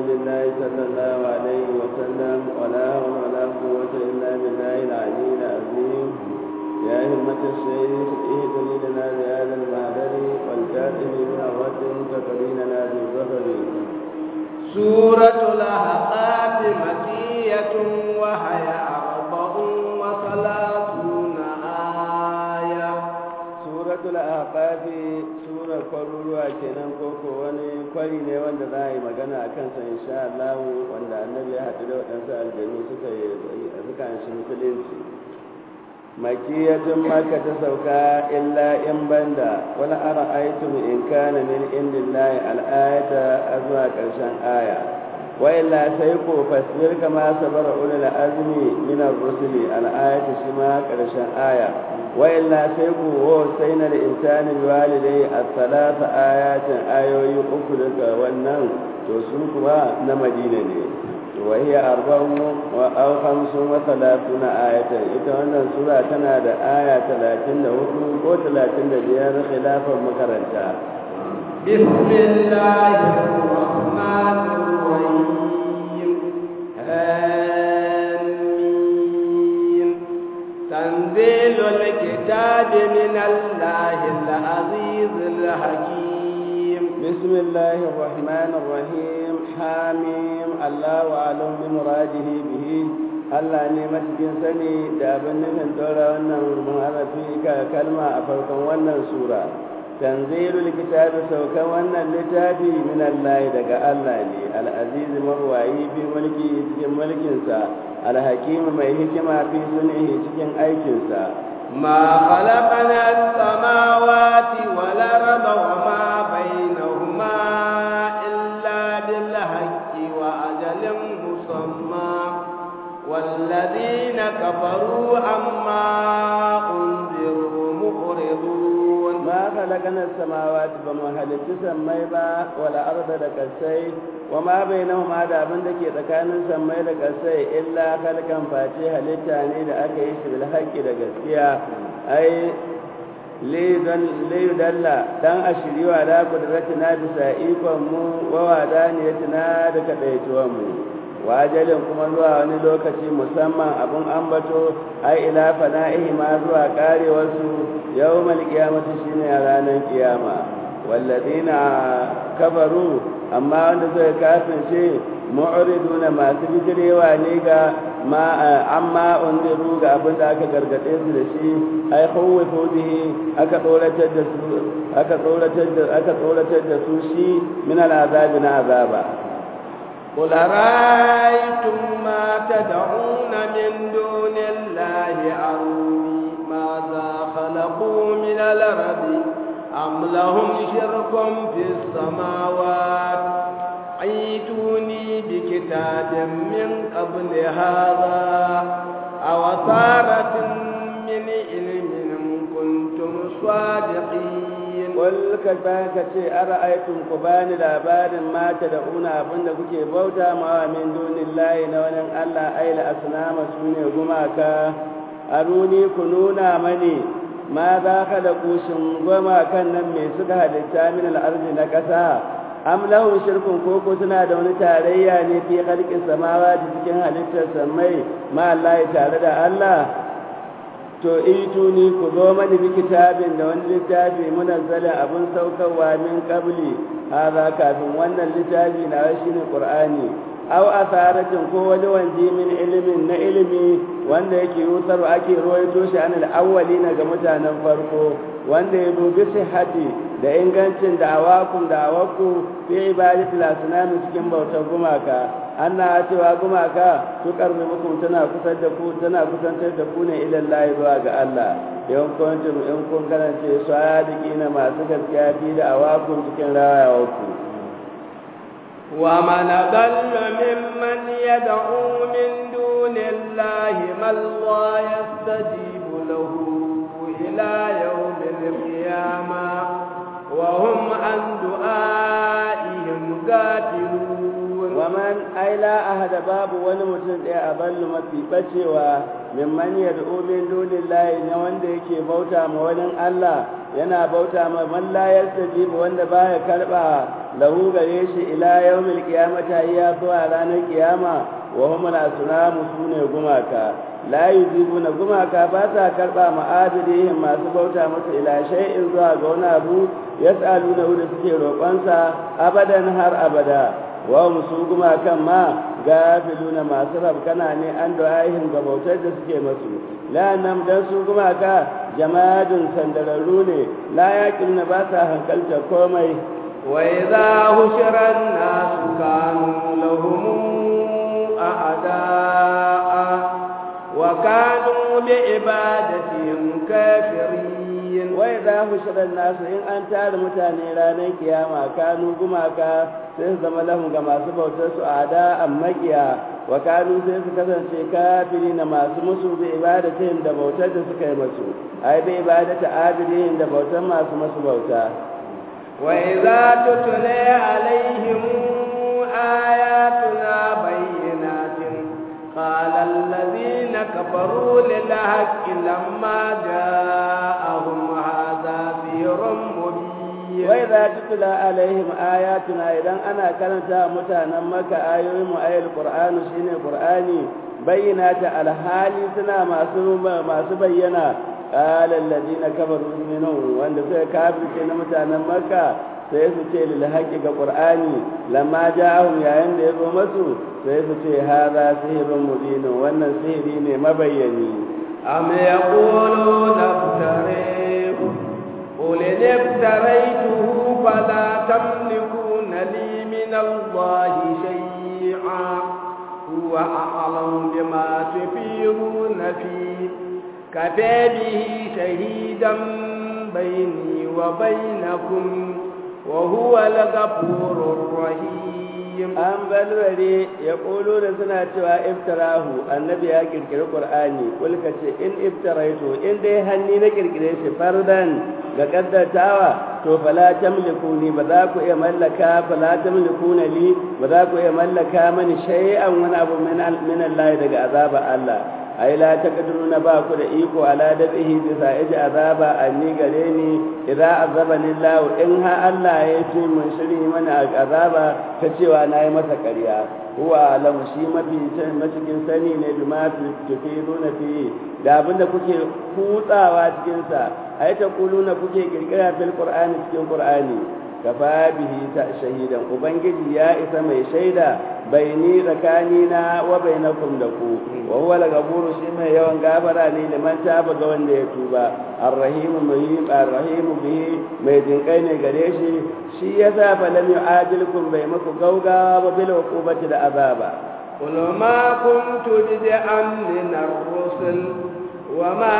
رسول الله صلى الله عليه وسلم ولا حول ولا قوة إلا بالله العلي العظيم يا همة الشيخ اهدني لنا بهذا المهدر والكاتب من الرد تقريننا بالظفر سورة الأحقاف مكية وهي أربع وثلاثون آية سورة الأحقاف سورة قرروا kenan koko wani kwari ne wanda za a yi magana a kansa insha Allah wanda annabi ya haɗu da waɗansu aljanu suka yi suka shi musulunci makiyatun maka ta sauka illa in banda wani ara aitum in kana min indillahi al'ayata azwa karshen aya wa illa sai ko fasbir kama sabara ulul azmi min ar-rusuli al'ayata shi ma karshen aya wa illa sai ko ho sai na da insani walidai as-salasa ayatin ayoyi uku daga wannan to su kuma na madina ne وهي أربع أو خمس وثلاثون آية إذا سورة كان آية ثلاثين وثلاثين وثلاثين بيان خلافا مكرنتا بسم الله الرحمن الرحيم آمين تنزيل الكتاب من الله العزيز الحكيم بسم الله الرحمن الرحيم حاميم الله أعلم بمراده به Allah ne matukin sani da abin nufin ɗora wannan maharafi ka kalma a farkon wannan sura tanzilul kitabi saukan wannan littafi min Allah daga Allah ne al-aziz marwayi fi mulki cikin mulkinsa al-hakim mai hikima fi sunnihi cikin aikinsa ما خلقنا السماوات والأرض وما بينهما إلا بالحق وأجل مسمى والذين كفروا عما أنذروا مخرضون ما خلقنا السماوات بما هلت سميبا ولا أرض لكسي وما بينهما da abin da ke tsakanin sammai da ƙasai illa kalkan face halitta ne da aka yi shi bil haqqi da gaskiya ai liyudalla dan a shiriwa da kudratina bisa ikon mu wa wadaniyatina da kadaituwan mu wajalin kuma zuwa wani lokaci musamman abun ambato ai ila fana'ihi ma zuwa karewarsu yawmal qiyamati shine a ranar kiyama walladina kafaru amma wanda suka kafirce mu'riduna masu bijirewa ne ga ma amma undiru ga abin da aka gargade su da shi ai khawfu bihi aka tsoratar da su aka tsoratar da aka tsoratar da su shi min al'azabi na azaba قل رأيتم ما تدعون من دون الله أروني ماذا خلقوا من الأرض أم لهم شرك في السماوات عيتوني بكتاب من قبل هذا أو ثارة من علم كنتم صادقين Wal ka ka ce ara'aytum ku bani labarin mata da una abinda kuke bauta ma min dunillahi na wani Allah aila asnama sune gumaka aruni ku nuna mani ma za ka da kushin goma kan nan me suka halitta min al'arzi na ƙasa am lahum shirkun koko suna da wani tarayya ne fi khalqis samawati cikin halittar samai ma Allah tare da Allah to ituni ku zo mani bi kitabin da wani littafi munazzalin abun saukarwa min qabli hadha kafin wannan littafi na shine qur'ani aw asaratin ko wani wanji min ilimin na ilimi wanda yake yutar ake ruwaito shi anil awwalina ga mutanen farko wanda ya dubi sihhati da ingancin da'awakum da'awaku fi ibadatil asnam cikin bautar gumaka anna cewa gumaka su karbi muku tana kusar da ku tana kusantar da ku ne ila Allah zuwa ga Allah yawan kuntum in kun karance sadiqina masu gaskiya fi da'awakum cikin rawayawarku ومن ضل ممن يدعو من دون الله من لا يستجيب له إلى يوم القيامة وهم عن دعائهم غافلون ومن أي لا أحد باب ونمتن أضل مفي بشوى ممن يدعو من دون الله نوان ديكي بوتا مولن الله yana bauta ma man la yastajibu wanda baya karba lahu gare shi ila yawmil qiyamati ya zuwa ranar kiyama wa hum al-asnamu sune gumaka la yujibuna gumaka ba sa karba ma'abidihim masu bauta musu ila shay'in zuwa ga wani abu yas'aluna da suke roƙonsa abadan har abada wa musu gumakan ma gafiluna masu rabkana ne an du'ahin ga bautar da suke masu la nam dan su gumaka jama'adun sandararru ne la yaqiluna ba sa hankalta komai wa idza hushira an-nasu kanu lahum a'da'a wa kanu bi ibadatihim kafirin wa idza hushira an-nasu in an tara mutane ranar kiyama kanu gumaka sai su zama lahum ga masu bautar su ada ammakiya wa kanu sai su kasance kafiri na masu musu bi ibadatihim da bautar da suka yi masu ai bi ibadata abidihim da bautar masu masu bauta wa idza tutla alaihim ayatuna bayyinatin qala alladhina kafaru lil haqqi lamma ja'ahum hadha sihrun mubin wai za tutula alaihim ayatuna idan ana karanta mutanen maka ayoyin mu ayil qur'anu shine qur'ani bayyana ta alhali suna masu masu bayyana qala alladhina kafaru minhum wanda suka kafirce na mutanen makka sai su ce lil haqqi ga qur'ani lamma ja'ahum yayin da yazo masu sai su ce hada sihrun mubin wannan sihiri ne mabayyani am yaquluna iftarihu قل إن افتريته فلا تملكون لي من الله شيئا هو أعلم بما تفيرون فيه كفى به شهيدا بيني وبينكم وهو الغفور الرحيم an balware ya ƙolo da suna cewa iftarahu annabi ya kirkiri ƙur'ani kulka ce in iftaraitu in dai hanni na kirkire shi fardan ga kaddatawa to fala tamliku ni ba za ku iya mallaka fala tamliku na li ba za ku iya mallaka mani shay'an wani abu min Allah daga azaba Allah ai la taqdiruna ba ku da iko ala dabihi bisa iji azaba anni gare ni idza azabani Allah in ha Allah ya ce mun shiri mana azaba ta cewa nayi masa ƙarya huwa alamu shi mafi cikin sani ne bi ma tufiduna fi da abinda kuke kutsawa cikin sa ai ta kuluna kuke kirkira fil qur'ani cikin qur'ani kafa bihi ta shahidan ubangiji ya isa mai shaida baini tsakanina wa bainakum da ku wa huwa al-ghafuru shi mai yawan gafara ne da man taba ga wanda ya tuba ar-rahim muhim ar-rahim bihi mai jinkai ne gare shi shi yasa fa lam yu'ajilkum bai maku gaugawa ba bil uqubati da azaba قل ما كنت بدعا من الرسل وما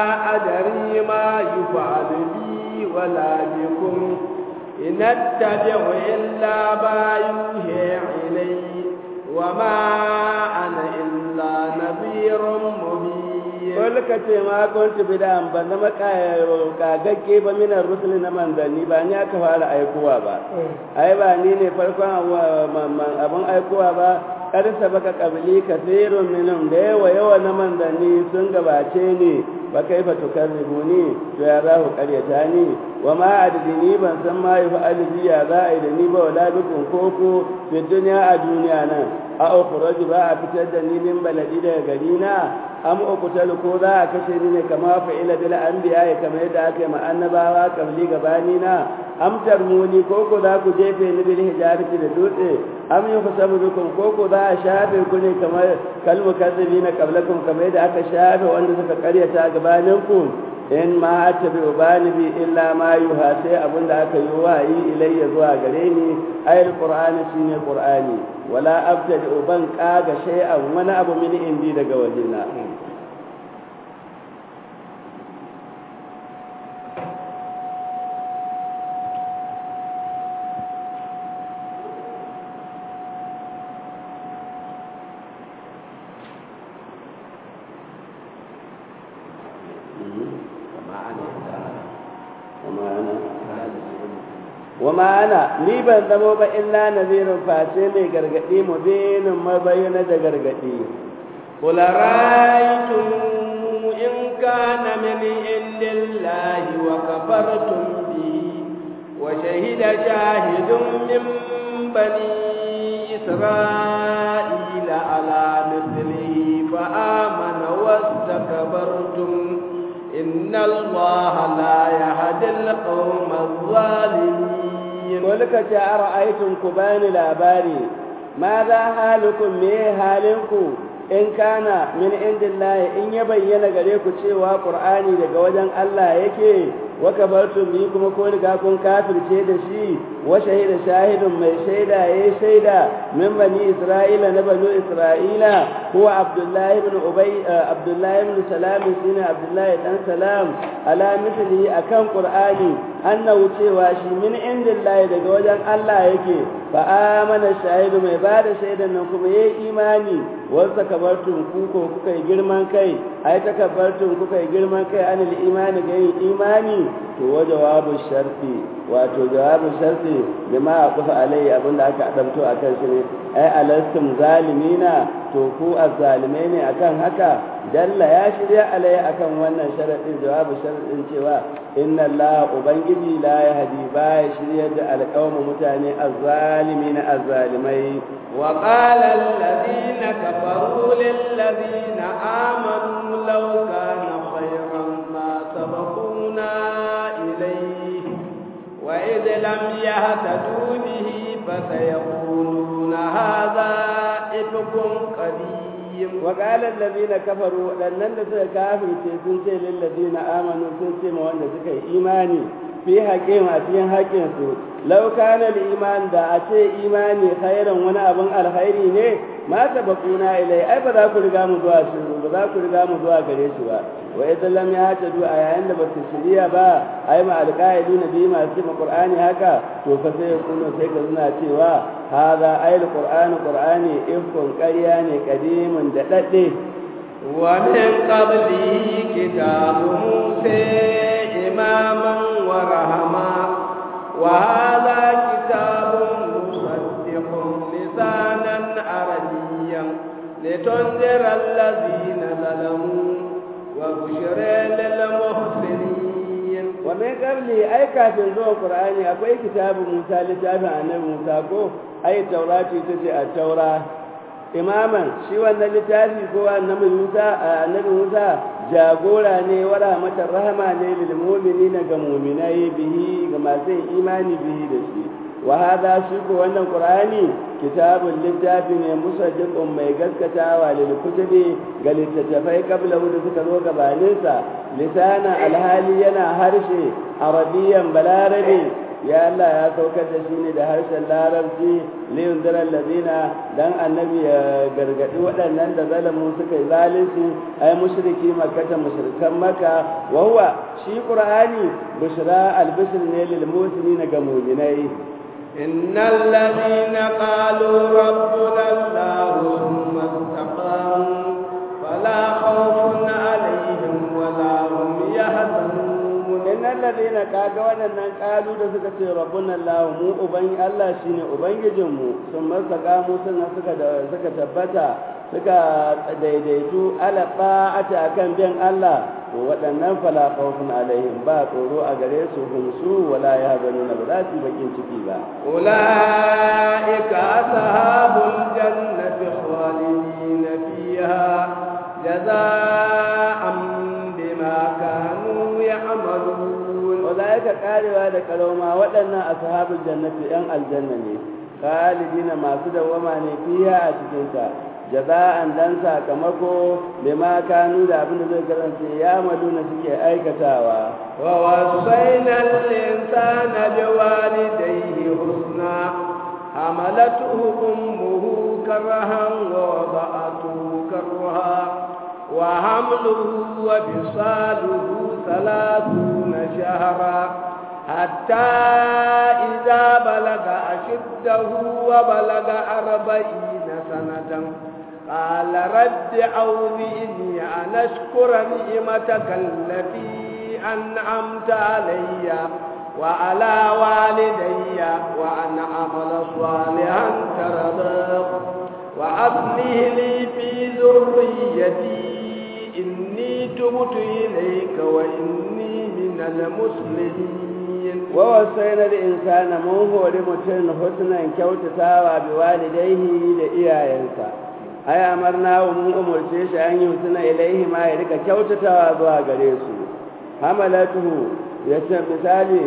أدري ما يفعل بي ولا بكم إن اتبع إلا ما يوحي إلي وما أنا إلا نذير مبين Wani ka ce ma kuntu bidan ban zama kagagge ba minar rusul na manzanni ba ni aka fara aikowa ba. Ai ba ni ne farkon abin aikowa ba karsa baka kabili kasirun minhum da yawa yawa na manzanni sun gabace ni ba kai fa tukarribuni to ya za ku karyata ni wa ma adini ban san ma yi fa'ali ya za a yi da ni ba wala bikun koko fi duniya a duniya nan a ukhraju ba a fitar da ni min baladi daga gari na am uqtalu ko za a kashe ni ne kama fa'ila bil anbiya kamar yadda aka yi ma annabawa kabli gabani na am tarmuni ko ko za ku jefe ni bil hijarati da dutse am yuhsabu bikum ko ko za a shafe ku ne kamar kalmu kazzibina qablakum kamar yadda aka shafe wanda suka karyata gabanin ku in ma attabi ubani bi illa ma yuha sai abinda aka yi wahayi ilayya zuwa gare ni ayil qur'ani shine qur'ani wala abtadi uban kaga shay'an wani abu min indi daga wajena wa ma'ana ni ban zamo ba illa nazirin face mai gargadi mu binin mabayyana da gargadi قل رأيتم إن كان من عند الله وكفرتم به وشهد شاهد من بني إسرائيل على مثله فآمن واستكبرتم إن الله لا يهدي القوم الظالمين قل أرأيتم كبان الأباري ماذا حالكم ميه حالكم in kana min indillahi in ya bayyana gare ku cewa qur'ani daga wajen Allah yake wa kabartum bi kuma ko riga kun kafirce da shi wa shahida shahidun mai shaida yayi shaida min bani isra'ila na bani isra'ila huwa abdullahi ibn ubay abdullahi ibn salam shine abdullahi dan salam ala mithli akan qur'ani annahu cewa shi min indillahi daga wajen Allah yake fa amana shahidu mai bada shaidan nan kuma yayi imani wasa kabartun ku ko kuka yi girman kai ai takabbartun kuka yi girman kai anil imani ga yin imani to wa jawabu sharti wato jawabu sharti bima aqfa alai abinda aka adamto akan shi ne ai alastum zalimina to ku azzalimai ne akan haka dalla ya shirya alai akan wannan sharadin jawabu sharadin cewa inna allaha ubangiji la yahdi ba ya shirya da alqawmu mutane azzalimina azzalimai wa qala alladhina kafaru lil ladina amanu law kana khayran ma sabaquna ilayhi wa id lam yahtadu bihi fasayaquluna hadha ifkum qadim وقال الذين كفروا لأنن suka kafirce sun ce lil ladina amanu sun ce ma wanda suka yi imani fi haƙin a cikin haƙin su law kana al iman da a ce imani khairan wani abin alkhairi ne ma sabaquna ilai ai ba za ku riga mu zuwa shi ba za ku riga mu zuwa gare shi ba wa idan lam ya ta du a yayin da ba su shirya ba ai ma alqaidu na bi masu ma qur'ani haka to fa sai kuno sai ka suna cewa hada ayil qur'ani qur'ani ifkun ƙarya ne kadimin da dadde wa min qablihi kitabu musa imaman wa rahama wa hadha kitabun musaddiqun lisanan arabiyyan litunzira alladhina zalamu وبشرى للمحسنين ومن قبل أي كافر ذو القرآن أكوي كتاب موسى لتابع النبي موسى كو أي التوراة تجي التوراة إماما شي wannan littafi ko annabi Musa annabi Musa jagora ne wa rahmatar rahama ne lil mu'minina ga mu'minai bihi ga masu imani bihi da shi wa hada shi ko wannan qur'ani kitabun littafi ne musaddiqun mai gaskatawa lil kutubi ga littattafai kabla da suka zo gabanin sa lisana alhali yana harshe arabiyan balarabi ya Allah ya saukar da shi ne da harshen larabci liyun daren lazina dan annabi ya gargadi waɗannan da zalamu suka yi zalunci ai mushriki makkata mushrikan maka wa huwa shi qur'ani bushra albishir ne lil muslimina ga mu'minai إن الذين قالوا ربنا الله ثم استقاموا فلا خوف عليهم ولا هم يحزنون إن الذين قالوا wannan kalu da suka ce rabbuna Allah mu uban Allah shine ubangijinmu sun masakamu sannan suka suka tabbata suka daidaitu ala ta'ati akan bin Allah to waɗannan fala khawfun alaihim ba tsoro a gare su hum su wala yahzanuna ba za su bakin ciki ba ulaika ashabul jannati khalidin fiha jazaa'an bima kanu ya'malun ulaika karewa da karoma waɗannan ashabul jannati yan aljanna ne khalidina masu dawama ne fiha a cikin ta jaza'an dan sakamako bima kanu da abin da zai karanta ya maduna suke aikatawa wa wasaina al-insana biwalidayhi husna hamalatuhu ummuhu karahan wa wada'atuhu karha wa hamluhu wa fisaluhu thalathuna shahra حتى إذا بلغ أشده وبلغ أربعين سنة قال رب أوزئني أن أشكر نعمتك التي أنعمت علي وعلى والدي وأن أعمل صالحا ترضاه وأصلح لي في ذريتي إني تبت إليك وإني من المسلمين ووصينا الإنسان من هو لمتن حسنا كوتتاوى بوالديه لإياينسا ai amarna wa mun umurce shi an yi suna ilaihi ma ya rika kyautatawa zuwa gare su hamalatuhu ya ce misali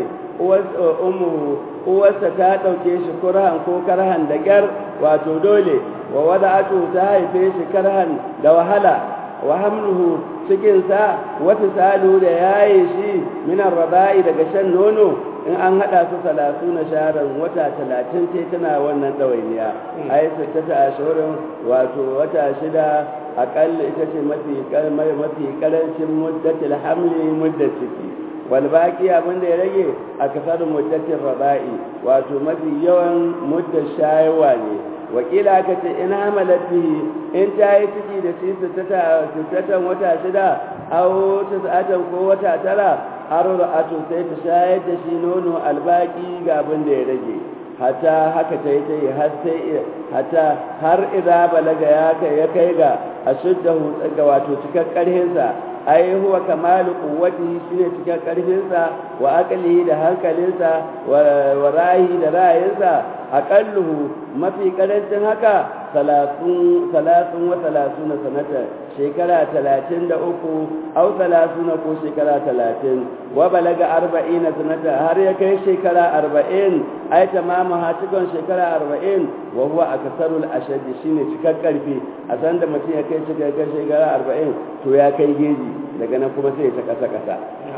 uwarsa ta ɗauke shi kurhan ko karhan da gyar wato dole wa wada'atu ta haife shi karhan da wahala wa hamluhu cikinsa wata salu da yaye shi minan raba'i daga shan nono in an haɗa su salatu na sharan wata talatin sai tana wannan ɗawainiya a yi sittata a shirin wato wata shida aƙalla ita ce mafi mafi ƙarancin muddatil hamli muddat ciki wal baki abin da ya rage a kasar muddatin raba'i wato mafi yawan muddar shayarwa ne wakila aka ce in hamalat bihi in ta yi ciki da shi sittatan wata shida aw tis'atan ko wata tara har ra'atu sai ta shayar da shi nono albaki ga abin da ya rage hata haka ta yi ta yi har sai hata har idza balaga ya kai ya kai ga ashuddahu ga wato cikar karhinsa ai huwa kamalu quwwati shine cikar karfinsa wa aqlihi da hankalinsa wa rayi da ra'ayinsa aqalluhu mafi karancin haka salatun salatun wa salatuna sanata shekara talatin da uku au salatuna ko shekara talatin wa balaga arba'ina sanata har ya kai shekara arba'in ai tamamu ha cikon shekara arba'in wa huwa akasarul ashaddi shine cikar karfi a san da mutum ya kai shekara arba'in to ya kai geji daga nan kuma sai ta kasa kasa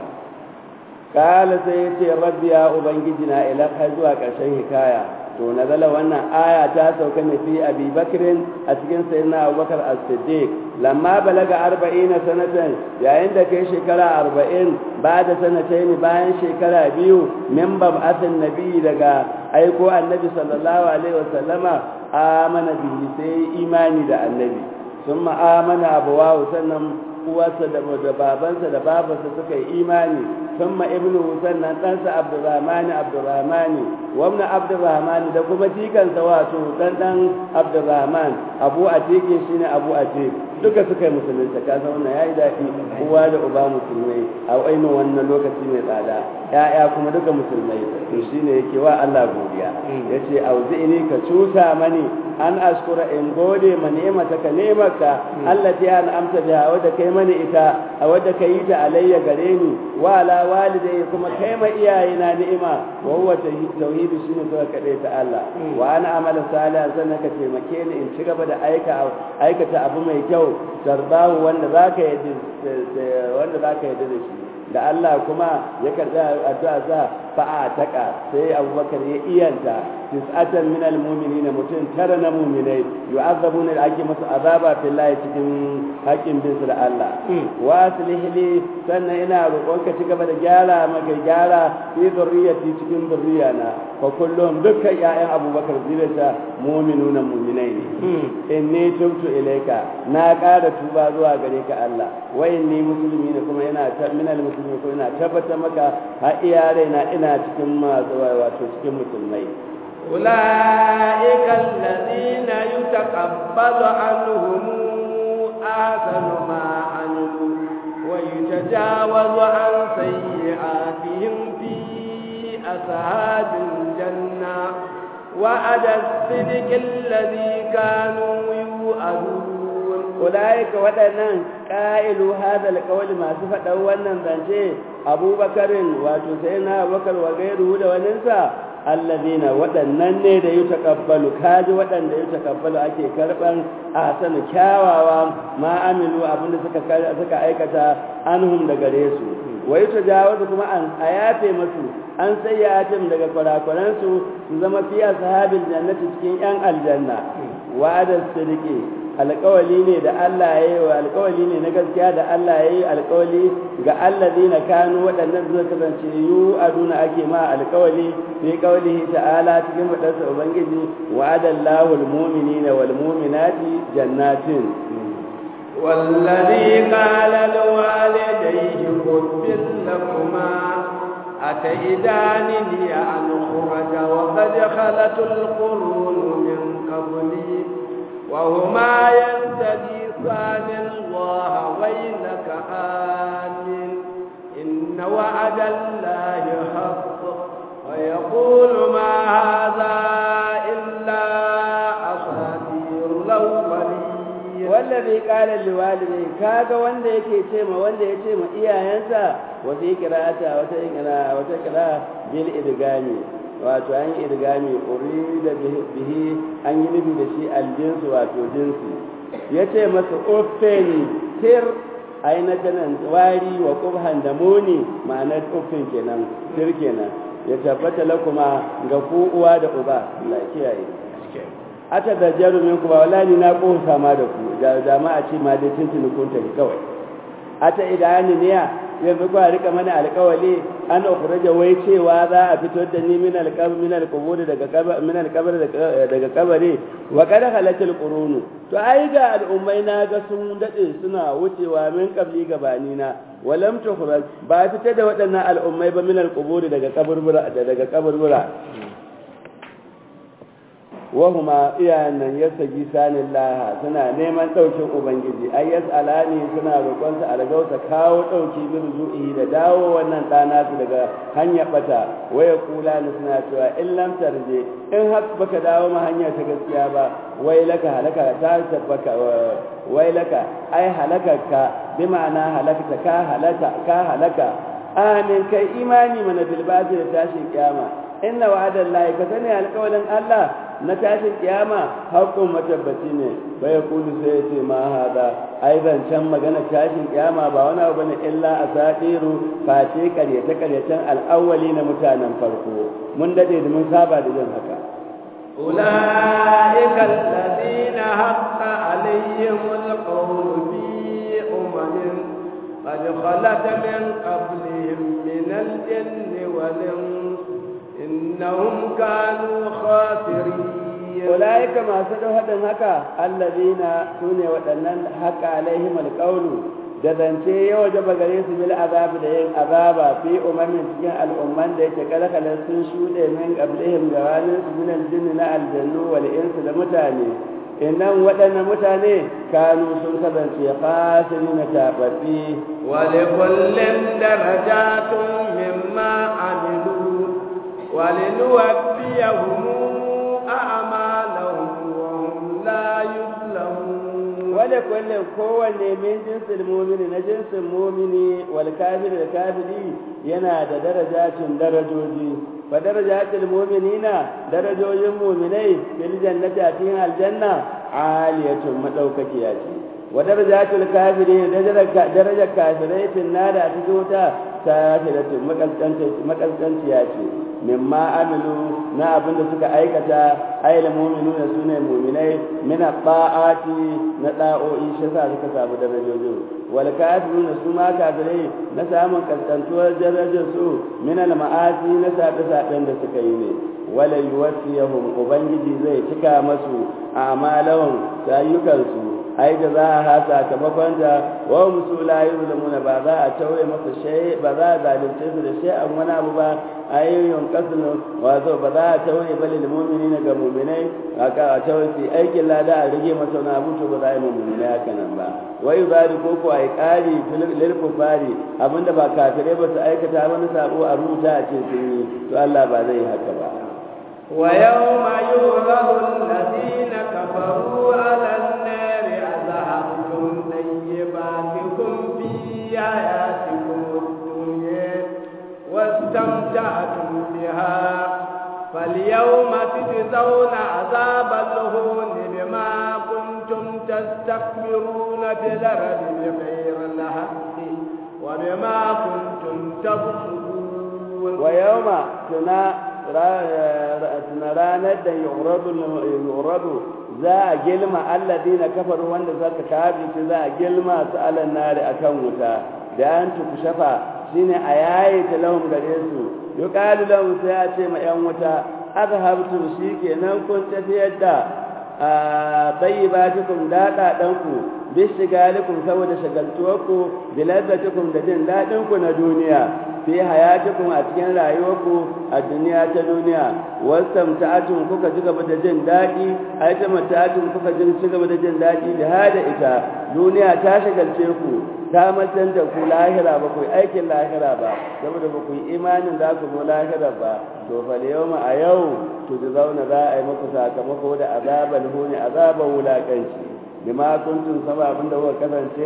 kala sai ya ce rabbi ya ubangiji na ila har zuwa ƙarshen hikaya to nazala wannan aya ta sauka ne fi abi bakrin a cikin sayyidina abubakar as-siddiq lamma balaga arba'ina sanatan yayin da kai shekara arba'in ba da sanatain bayan shekara biyu min bab'athin nabi daga aiko annabi sallallahu alaihi wasallama amana bihi sai imani da annabi sun amana abuwawu sannan uwarsa da babansa da babansa suka yi imani sun ma ibnu sannan ɗansa abdurrahmani abdurrahmani wamna abdurrahmani da kuma jikansa wato ɗan ɗan abdurrahman abu a cikin shi ne abu a duka suka yi musulunta ka san wannan yayi daɗi uwa da uba musulmai a ainihin wannan lokaci mai tsada ya'ya kuma duka musulmai to shine yake wa Allah godiya yace auzi'ini ka cuta mani an askura in gode ma ni'mata ka ni'maka allati an amta biha wadda kai mani ita a wadda kai ta alayya gare ni wa ala walidai kuma kai ma iyayena ni'ima wa huwa tauhidi shine suka kade ta Allah wa ana amala salihan sannan ka taimake ni in ci gaba da aika aikata abu mai kyau tarbahu wanda zaka yi wanda zaka yi da shi da Allah kuma ya karɓi addu'a sa fa'a taka sai Abubakar ya iyanta tis'atan min almu'minina mutum tara na mu'minai yu'azzabuna da ake masu azaba fillahi cikin haƙƙin bin su da Allah wa aslih li sannan ina roƙon ka ci gaba da gyara maka gyara fi zurriyati cikin zurriyana fa kullum dukkan ƴaƴan Abubakar zuriyarsa mu'minuna mu'minai ne inni tubtu ilayka na ƙara tuba zuwa gare ka Allah wa inni musulmi ne kuma ina min almuslimin ko ina tabbatar maka har iyalai na ina cikin masu wato cikin musulmai أولئك الذين يتقبل عنهم أحسن ما عملوا ويتجاوز عن سيئاتهم في أصحاب الجنة وعد الصدق الذي كانوا يوعدون ulaika waɗannan ƙa'ilu hada alƙawali masu faɗan wannan zance abubakarin wato sai na abubakar wa gairu da waninsa allazina waɗannan ne da yi taƙabbalu kaji waɗanda yi taƙabbalu ake karɓan a sanu kyawawa ma amilu abinda suka aikata anhum da gare su wa yi tajawazu kuma a yafe masu an sai ya daga kwarakwaransu su zama fiya sahabin jannati cikin 'yan aljanna wa'adar sirki alƙawali ne da Allah ya yi wa alƙawali ne na gaskiya da Allah ya yi alƙawali ga allazi na kanu waɗannan zuwa kasance yu aduna ake ma alƙawali fi qawlihi ta'ala cikin fadarsa ubangiji wa'adallahu almu'minina wal mu'minati jannatin والذي قال لوالديه خذ لكما أتئدانني أن أخرج وقد خلت القرون من قبلي وهما يستغيثان الله ويلك wallazi qala liwalidayhi kaga wanda yake ce ma wanda yace ma iyayensa wa fi qira'ata wata qira'a wata qira'a bil idgami wato an yi idgami urida bihi an yi nufi da shi aljinsu wato jinsi yace masa uffeni tir aina tanan wari wa qubhan da muni ma'anar uffin kenan tir kenan ya tabbata lakuma ga ku uwa da uba Allah kiyaye ata da jarumin ku ba wallahi na kosa ma da ku da jama'a ce ma dai tuntuni kun tafi kawai ata idani ne yanzu ku rika mana alƙawali an ukhraja wai cewa za a fito da ni min alqabr min alqubur daga kabar min alqabr daga kabari wa qad halatil qurunu to ai ga al'ummai na ga sun dade suna wucewa min qabli gabani na walam tukhraj ba fita da waɗannan al'ummai ba min alqubur daga kaburbura daga kaburbura wahuma iyayen nan yasa gisanin laha suna neman ɗaukin ubangiji ai yas'alani suna roƙon sa algausa kawo ɗauki bin zu'i da dawo wannan ɗana su daga hanyar bata waya kula ni suna cewa in lam tarje in har baka dawo ma hanya ta gaskiya ba wai laka halaka ta tabbaka wai laka ai halakarka bi ma'ana halakta ka halaka ka halaka amin kai imani mana bil da tashin kiyama inna wa'adallahi ka sani alƙawalin Allah na tashin kiyama haƙƙun matabbaci ne bai kudu sai ya ce ma hada ai can magana tashin kiyama ba wani abu bane illa asadiru face karyata karyatan al'awwali na mutanen farko mun dade da mun saba da yin haka أولئك الذين حق عليهم القول في أمم قد خلت من قبلهم من الجن والإنس إنهم كانوا خاسرين أولئك ما سدوا هذا هكا الذين سنة ودنن حق عليهم القول da zance ya waje gare su bil azabi da yin azaba fi umamin cikin al'umman da yake kalakalar sun shuɗe min qablihim gawanin su min aljinni na aljannu wal insu da mutane innan waɗannan mutane kanu sun kasance fasiri na taɓaɓɓi wa likullin darajatun mimma amilu ولنوفيهم أعمالهم وهم لا يظلمون ولكل kowanne min jinsin mumini na jinsin mumini wal kafir da kafiri yana da darajatun darajoji fa darajatul mu'minina darajojin mu'minai fil jannati a cikin aljanna aliyatun madaukakiya ce wa darajatul kafirin darajar kafirai fil nar a cikin wuta kafiratun makalkanciya ce mimma amilu na abin da suka aikata ayyul mu'minuna sune mu'minai min ta'ati na da'o'i shi sa suka samu darajojin wal kafiruna su ma kafirai na samun kaskantuwar darajar su min al ma'asi na sabe saben da suka yi ne wala yuwaffiyahum ubangiji zai cika masu a'malahum ayyukansu ai da za a hasa sakamakon da wa musu la yuzlamuna ba za a tauye masa shay ba za a zalunce su da shay'an wani abu ba ayyun qasnu wato ba za a tauye bal lil mu'minina ga mu'minai aka a tauye su aikin lada a rige masa wani abu to ba za a yi mu'minai haka nan ba wai bari ko ko ai kari lil kufari abinda ba kafirai ba su aikata wani sabo a rubuta a ce sun yi to Allah ba zai yi haka ba ويوم يعرض الذين كفروا على النار أذهبتم طيباتكم في حياتكم الدنيا واستمتعتم بها فاليوم تجزون عذاب الهون بما كنتم تستكبرون في الأرض بغير الحق وبما كنتم تفسقون ويوم تنا ranar da yuradu za a gilma alladina kafaru wanda zaka kafirci za a gilma su alan nari akan wuta da an tuku shafa shine a yayi talahum gare su yuqalu lahum sai a ce ma yan wuta azhabtum shikenan kun tafiyar da tayyibatukum dada danku bishigalikum saboda shagaltuwarku bilazzatikum da jin dadinku na duniya fi hayatikum a cikin rayuwarku a duniya ta duniya wastamta'atum kuka ji gaba da jin dadi ai ta mata'atum kuka ji ci gaba da jin dadi da hada ita duniya ta shagalce ku ta matan da ku lahira ba ku aikin lahira ba saboda ba ku yi imanin za ku zo lahira ba to fa yawma a yau to da zauna za a yi muku sakamako da azabal huni azaban wulakanci bima kuntum sama abinda kuka kasance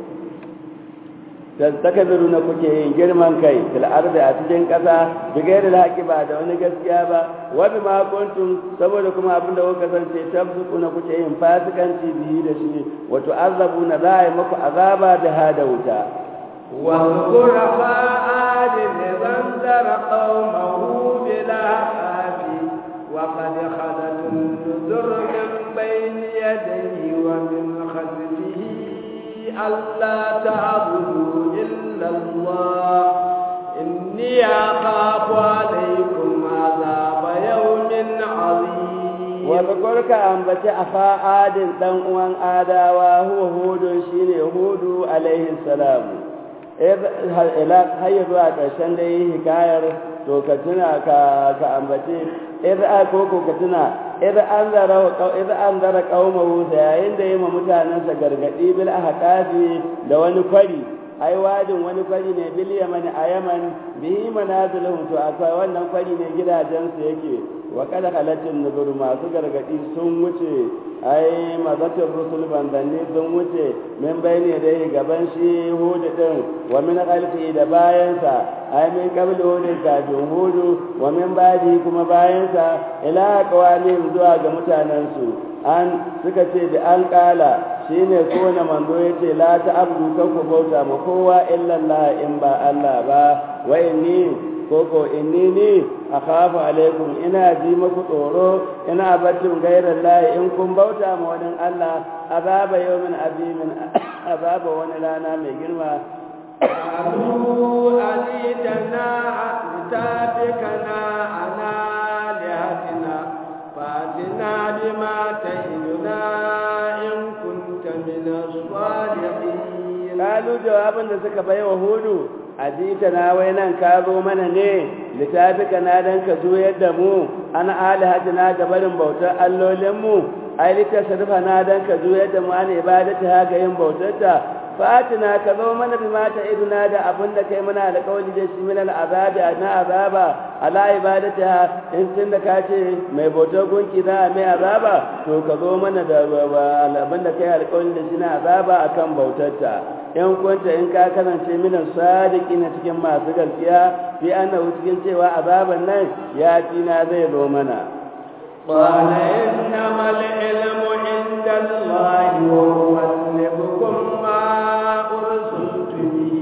tastakabiru na kuke yin girman kai fil ardi a cikin kasa bi gairi haƙi ba da wani gaskiya ba wa bima kuntum saboda kuma abinda kuka kasance tabsuku na kuke yin fasikanci bihi da shi wa tu'azzabuna za a yi muku azaba da hada wuta واذكر عاد إذ أنذر قومه بالأحقاف وقد خلت النذر من بين يديه ومن خلفه ألا تعبدوا إلا الله إني أخاف عليكم عذاب يوم عظيم وذكرك أنبت أخا عاد دن uwan adawa huwa hudun shine hudu alaihi salam har yi zuwa ƙarshen da yi hikayar to ka tuna ka ambace idza ko ko ka tuna idza anzara idza anzara qaumahu yayin da yima mutanansa gargadi bil ahqafi da wani kwari ai wadin wani kwari ne bil yaman a yaman bihi manaziluhum to akwai wannan kwari ne gidajen su yake wa kada halatin nuzur masu gargadi sun wuce ai mazatin rusul bandanni sun wuce min bayne dai gaban shi hudu din wa min khalfi da bayansa ai min qabli hudu kafin hudu wa min badi kuma bayansa ila qawamin zuwa ga mutanen su an suka ce da an kala shine kowane manzo yace la ta abdu kan ku bauta ma kowa illa Allah in ba Allah ba wa inni koko inni ni akhafu alaikum ina ji muku tsoro ina baccin gairar layi in kun bauta ma wani Allah azaba yawmin azimin azaba wani rana mai girma قالوا أجيتنا لتافكنا عنا لهتنا فأتنا بما تعدنا إن كنت من الصالحين قالوا جوابا da suka bai wa hudu ajita na wai nan ka zo mana ne littafika na dan ka juyar da mu an alihatina ga barin bautar allolinmu ai littafi na dan ka juyar da mu an ibadata haka yin bautarta fatina ka zo mana bi mata iduna da abin da kai mana alƙawari da shi min al'azabi na azaba ala ibadata in tun da ka ce mai bautar gunki za a mai azaba to ka zo mana da abin da kai alƙawari da shi na azaba akan bautarta in kunta in ka kasance minan sadiki na cikin masu gaskiya fi annahu cikin cewa azaban nan ya na zai zo mana قال إنما العلم عند الله وأبلغكم ما أرسلت به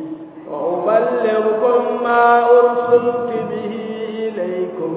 وأبلغكم ما أرسلت به إليكم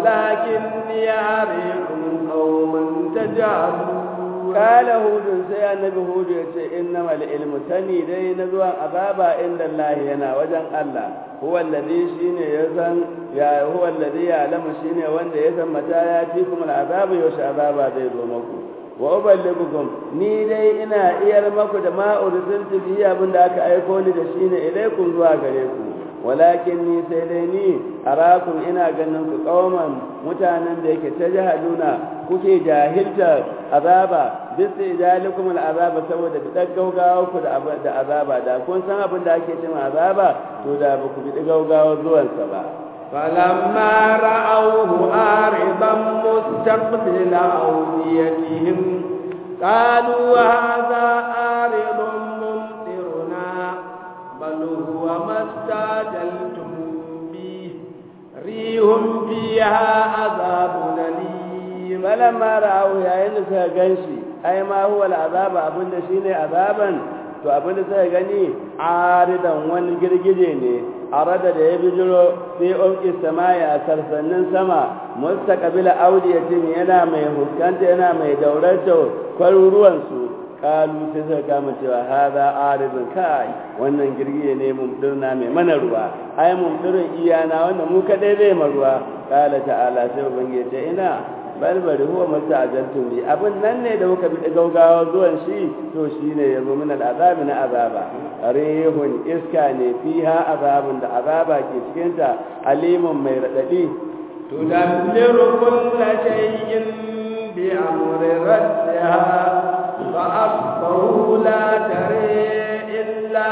ولكني أريكم قوما تجهلون قال هود sai annabi hud ya ce innamal ilmu sani dai na zuwan azaba inda Allah yana wajen Allah huwa alladhi shine ya san ya huwa alladhi ya'lamu shine wanda ya san mata ya fi kuma azabu yaushe azaba zai zo muku wa uballighukum ni dai ina iyar maku da ma ursiltu bi abinda aka aiko ni da shine ilaikum zuwa gare ku walakin ni sai dai ni arakum ina ganin ku kauman mutanen da yake ta jahaduna kuke jahilta azaba bisa ijalikum al'azaba saboda bidan gaugawa ku da azaba da kun san abin da ake cewa azaba to da ba ku bi gaugawa zuwan sa ba فلما رأوه عارضا مستقبل أوديتهم قالوا هذا عارض ممطرنا بل هو ما استعجلتم به ريح فيها عذاب أليم فلما رأوه يا إن سيغنشي أي ما هو العذاب أبن شيني عذابا to abin da suka gani aridan wani girgije ne arada da ya bijiro sai umki samaya a sarsannin sama mustaqbila audiyatin yana mai huskanta yana mai daurato kwaruruwan su kalu sai suka kama cewa haza aridun kai wannan girgije ne mumdirna mai mana ruwa ai mumdirin iyana wannan mu kadai zai ma ruwa kala ta'ala sai ubangiji ce ina balbari huwa musta'jaltum bi abin nan ne da kuka bi gaugawa zuwan shi to shine yazo min al'azabi na azaba rihun iska ne fiha azabun da azaba ke cikin ta alimun mai radadi tudammiru kulla shay'in bi amri rabbiha fa asbahu la tare illa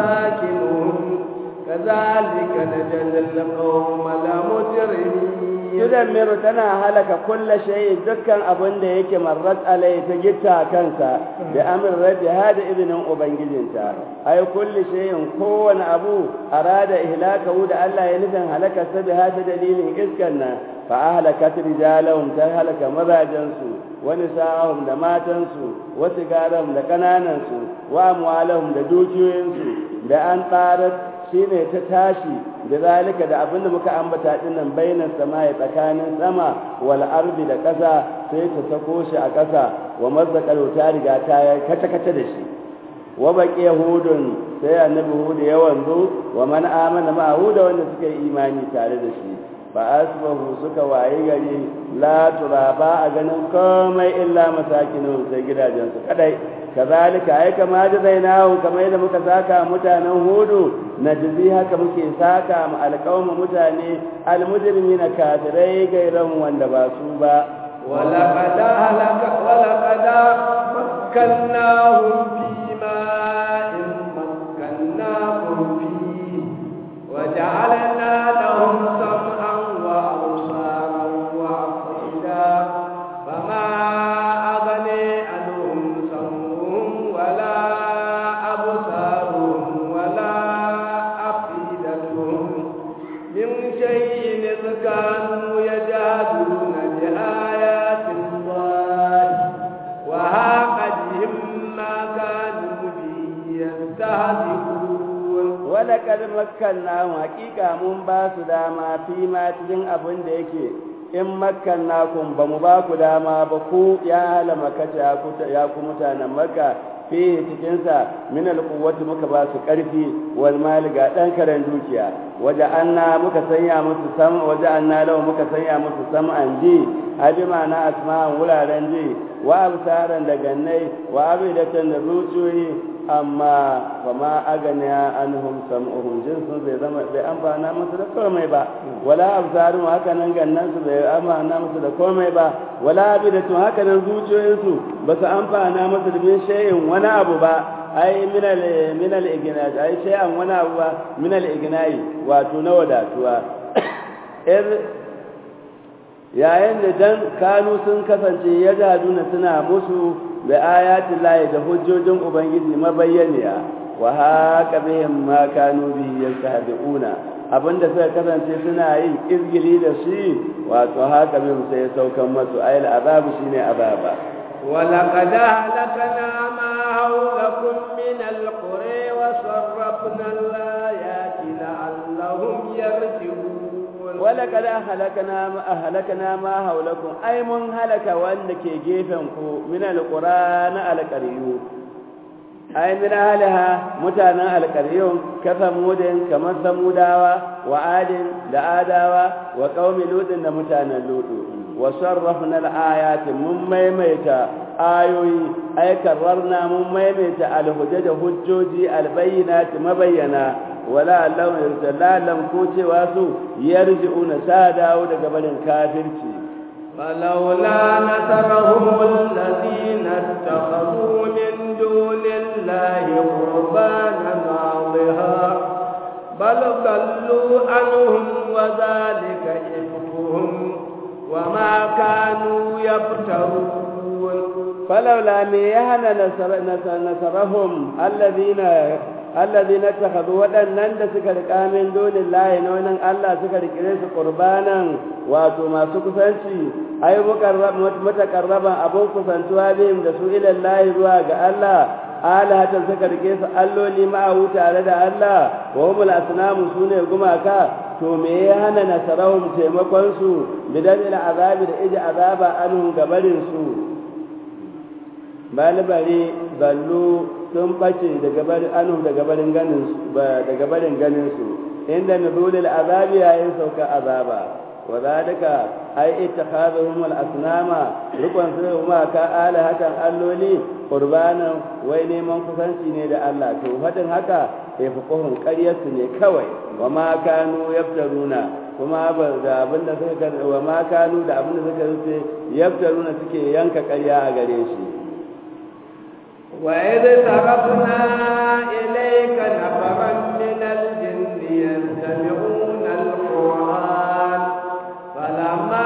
masakinuhum kadhalika najzil qawma la mujrimin tudammiru tana halaka kulla shay dukkan abin da yake marrat alai ta gitta kansa da amr rabbi hada izinin ubangijinta ai kulli shay'in kowane abu arada ihlakahu da Allah ya nufin halaka sa da hada dalilin iskan nan fa ahlakat rijalahum ta halaka mazajansu wa nisa'ahum da matansu wa sigaram da kananansu wa amwalahum da dukiyoyinsu da an tsarar shine ta tashi da zalika da abin da muka ambata dinnan bainan sama'i tsakanin sama wal ardi da ƙasa sai ta sako shi a ƙasa wa mazzaqalu ta riga ta kace kace da shi wa baqi yahudun sai annabi hudu ya wanzu wa man amana ma huda wanda suka yi imani tare da shi ba asbahu suka wayi gari la turaba a ganin komai illa masakinu sai gidajensu kadai kazalika ai kama jazainahu kamar yadda muka saka mutanen hudu najzi haka muke saka mu alqawmu mutane almujrimina kafirai gairan wanda ba su ba ولقد أهلك ولقد مكناهم في ماء مكناكم فيه وجعلنا لهم سمعا وأبصارا وأفئدة فما أغني عنهم سمعهم ولا أبصارهم ولا أفئدتهم من شيء إذ كانوا يجادلون بآيات الله وهاق بهم ما كانوا به يستهزئون ولقد مكناهم حقيقة mun ba su dama fi ma cikin abin da yake in makkannakum ba mu ba ku dama ba ku ya hala makata ya ku mutanen makka fihi cikinsa min alquwwati muka ba su karfi wal mali ga dan karen dukiya waje anna muka sanya musu sam waje anna law muka sanya musu sam'an ji adima na asma'an wuraren ji wa absaran da gannai wa abidatan da zuciyoyi amma ba ma agana anhum sam'uhum jinsun zai zama bai amfana musu da komai ba wala absarun haka nan gannan su bai amfana musu da komai ba wala abidatu haka nan zuciyoyinsu ba su amfana musu da bin shay'in wani abu ba ai minal minal ignai ai shay'an wani abu ba minal ignai wato na wadatuwa yayin da dan kanu sun kasance ya gaduna suna musu da ayatin layi da hujjojin ubangiji mabayyaniya wa haka bihim ma kanu bi yastahdiuna abinda suka kasance suna yin izgili da shi wato haka bihim sai saukan masu ayil azabu shine azaba ولقد أهلكنا ما حولكم من القرى وصرفنا الآيات لعلهم يرجعون ولقد أهلكنا ما أهلكنا ما حولكم أي من هلك وأنك جيفنكم من القرآن على القريون أي من أهلها متانا القريون كثمود كمن ثموداوا وعاد لآداوا وقوم لوط متانا لوط وصرفنا الآيات من ميميتا آيوي أي كررنا من ميميتا الهجج هجوجي البينات مبينا ولا لهم لا لم كوتي واسو يرجعون سادا ودقبل كافرتي فلولا نصرهم الذين اتخذوا من دون الله قربانا عظها بل ضلوا عنهم وذلك إفكهم وما كانوا يفترون فلولا ميهن نصر نصر نصرهم الذين الذين اتخذوا waɗannan da suka riƙa min donin layi na wannan Allah suka rikire su qurbanan wato masu kusanci ai mutakarraban abun kusantuwa bihim da su ila layi zuwa ga Allah alahatan suka rike su alloli ma'ahu tare da Allah wa humul asnamu sune gumaka to me ya hana nasarahum taimakon su bidan ila azabi da iji azaba anhum gabarin su balibari ballu sun bace daga barin anhum daga barin ganin su daga barin ganin su inda nuzulul azabi yayin sauka azaba wa zalika ai ittakhazuhum al-asnama rukun su ma ka ala hakan alloli qurbanan wai neman kusanci ne da Allah to fadin haka ya fi kohon ƙaryarsu ne kawai wa ma kanu yaftaruna kuma ba da abin da suka wa ma kanu da abin da suka rufe yaftaruna suke yanka ƙarya a gare shi وإذ صرفنا إليك نفرا من الجن يستمعون القرآن فلما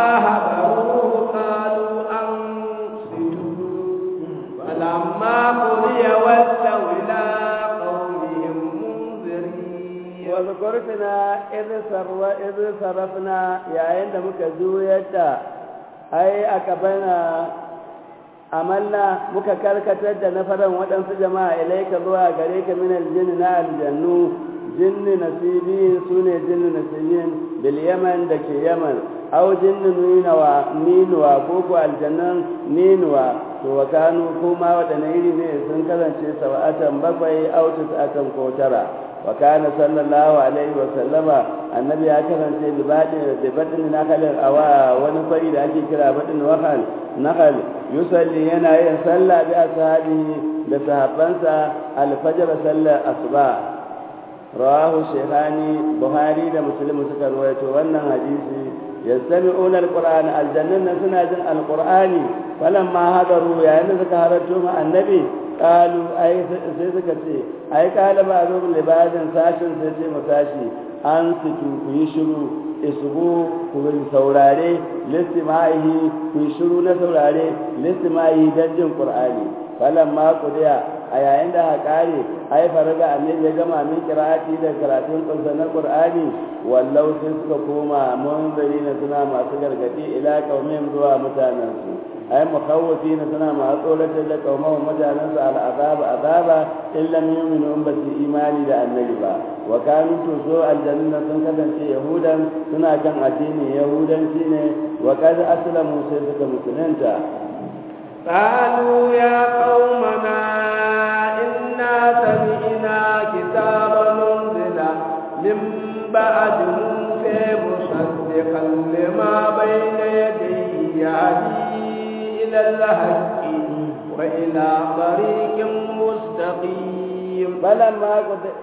urfina idh sarrafna yayin da muka juyar da ai aka bana amalna muka karkatar da nafaran waɗansu jama'a ilaika zuwa gare ka min aljinn na aljannu jinni nasibi sune jinni nasibin bil yaman da ke yaman aw jinni nunawa ninuwa ko ko aljannan ninuwa to wa kanu kuma waɗanne iri ne sun kasance sab'atan bakwai aw tis'atan ko tara wa kana sallallahu alaihi wa sallama annabi ya kasance libadin da badin nakalin awa wani kwari da ake kira badin wakal nakal yusalli yana yin sallah bi ashabihi da sahabbansa alfajr sallar asuba rawahu shaykhani buhari da muslim suka rawaito wannan hadisi yastami'una alqur'ana aljannan suna jin alqur'ani falamma hadaru yayin da suka halarto ma annabi qalu ai sai suka ce ai qala ba zo libadin sashin sai ce mu sashi an situ ku yi shiru isbu ku saurare listimahi ku yi shiru na saurare listimahi dan jin qur'ani falamma qudiya a yayin da ha kare ai faraga annabi ya gama min qira'ati da karatun kunsa na qur'ani wallau sai suka koma munzari na suna masu gargadi ila qaumihim zuwa mutanen su ai mukhawwafi na suna masu tsoratar da qaumahum mutanen su al'azaba azaba in lam yu'minu in basu imani da annabi ba wa kanu to so aljanna sun kasance yahudan suna kan addini yahudanci ne wa kad aslamu sai suka musulunta قالوا يا قومنا إنا سمعنا كتابا أنزل من بعد موسى مصدقا لما بين يديه يهدي إلى الحق وإلى طريق مستقيم فلما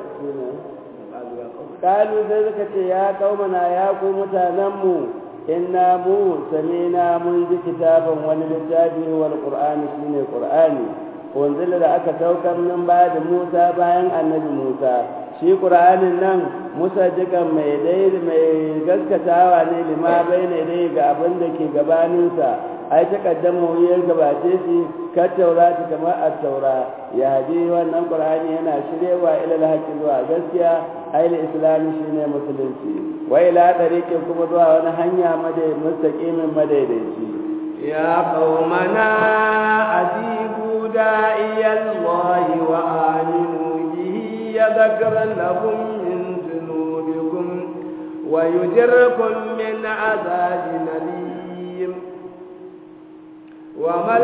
قالوا ذلك يا قومنا يا قوم تنموا inna mu samina mun ji kitabin wani littafi wal qur'ani shine qur'ani wanzila da aka saukar nan ba da Musa bayan annabi Musa shi qur'anin nan Musa jikan mai dai mai gaskatawa ne lima bayne dai ga abin da ke gabaninsa ai ta kaddama wuyar gabace shi ka taurati kamar at-taura ya hadi wannan qur'ani yana shirewa ila al zuwa gaskiya ai al-islam shine musulunci wa ila tariqin kuma zuwa wani hanya madai mustaqimin madaidaici ya qaumana ajibu da'iyallahi wa aminu bihi yadhkar lakum min dhunubikum wa yujirkum min adhabin alim wa mal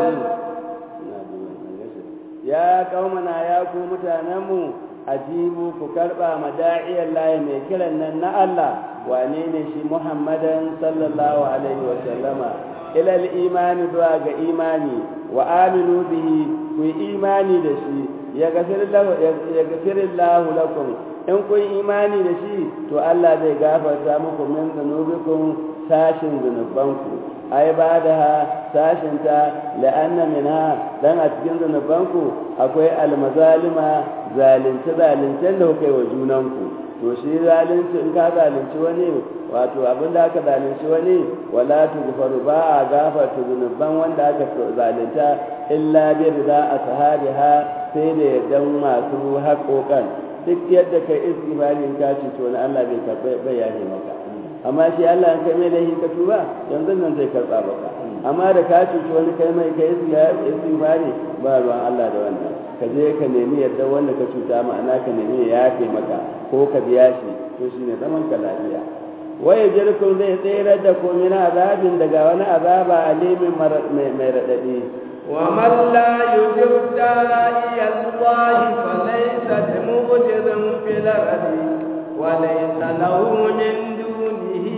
ya qaumana ya ku mutanenmu ajibu ku karba mada'iyar layi mai kiran nan na Allah wane ne shi Muhammadan sallallahu alaihi wa sallama ila imani zuwa ga imani wa aminu bihi ku imani da shi ya gafirillahu lakum in kun imani da shi to Allah zai gafarta muku min zunubikum sashin zunubanku ai ba da ha sashinta la'anna minha dan a cikin zunubanku akwai almazalima zalunce zalincen da kuka yi wa junanku to shi zalunci in ka zalunci wani wato abin da aka zalunci wani wala tughfaru ba a gafarta zunuban wanda aka zalunta illa bi rida ashabiha sai da yardan masu haƙoƙan duk yadda kai istighfarin ka ci to na Allah bai karɓa bayani maka amma shi Allah an kai mai laifi ka tuba yanzu nan zai karɓa maka amma da ka cuci wani kai mai kai istighfari ba ruwan Allah da wannan ka je ka nemi yadda wanda ka cuta ma'ana ka nemi ya yafe maka ko ka biya shi to shine zaman ka lafiya waye jirkun zai tsere da ko min azabin daga wani azaba alimin mai radadi ومن لا يجب داعي الله فليس بمعجز في الأرض وليس له من دونه